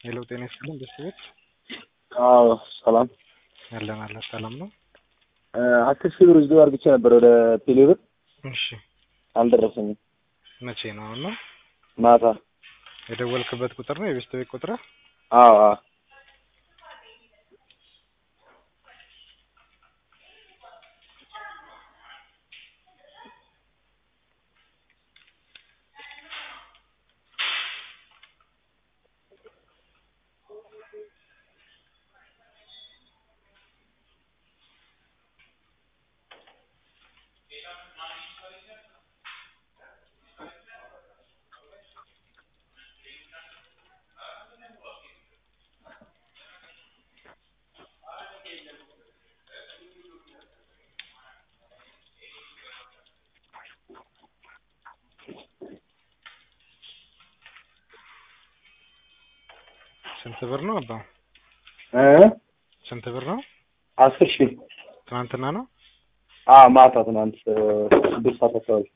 ሄሎ ጤና ይስጥልኝ ቤተሰቦች አዎ ሰላም አለን አለን ሰላም ነው። አስር ሺህ ብር ዝዶ አርግቼ ነበር ወደ ቴሌ ብር እሺ አልደረሰኝም። መቼ ነው አሁን ነው ማታ የደወልክበት ቁጥር ነው የቤስት ቤት ቁጥር አዎ አዎ ስንት ብር ነው አባ እ ስንት ብር ነው አስር ሺህ ትናንትና ነው አዎ ማታ ትናንት ስድስት ሰዓት አካባቢ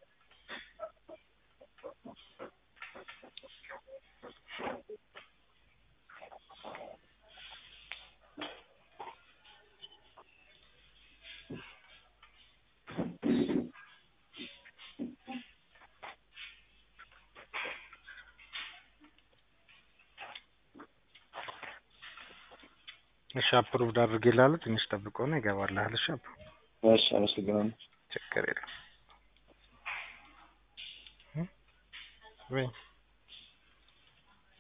እሺ አፕሩቭድ አድርጌልሃለሁ ትንሽ ጠብቀው ነው ይገባልሃል እሺ አባ እሺ አመሰግናለሁ ችግር የለም ወይ